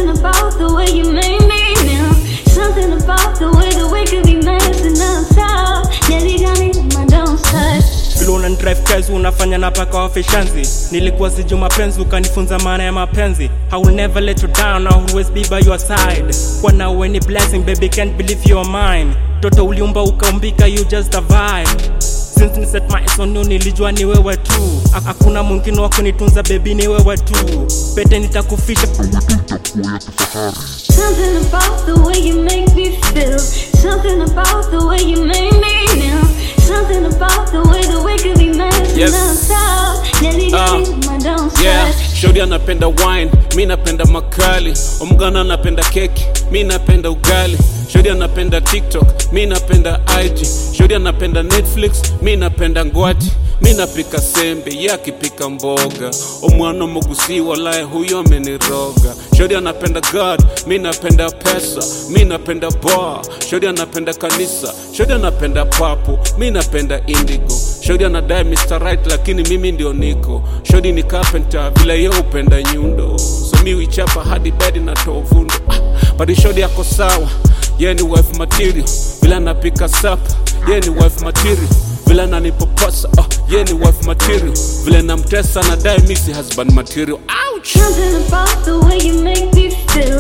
Something about the way you make me now. Something about the way the way could be messing us up. Nearly got me in my downside. vile una drive kazi unafanya na paka wafishanzi nilikuwa siju mapenzi ukanifunza maana ya mapenzi I will never let you down I will always be by your side kwa nawe ni blessing baby can't believe you are mine toto uliumba ukaumbika you just a vibe since ni set my eyes on you nilijua ni wewe tu Ha- hakuna mwingine wa kunitunza baby ni wewe tu pete nitakufisha Something about the way you make me feel. Something about the way you make me now. Something about the way the way could be messing Yes. us up. Nearly got Uh, me in my downside. yeah shori anapenda wine mi napenda makali omgana anapenda keki mi napenda ugali shori anapenda tiktok mi napenda ig shori anapenda netflix mi napenda ngwati mi napika sembe ye akipika mboga omwana mogusi walaye huyo ameniroga shori anapenda god mi napenda pesa mi napenda bar shori anapenda kanisa shori anapenda papo mi napenda indigo shodi anadai Mr. Right lakini mimi ndio niko shodi ni carpenter vile ye upenda nyundo so mi wichapa hadi bedi na tovundo ah, badi shodi yako sawa ye ni wife material vile anapika sapa ye ni wife material vile ananipoposa oh, ye ni wife material vile namtesa nadai misi husband material ouch Something about the way you make me feel.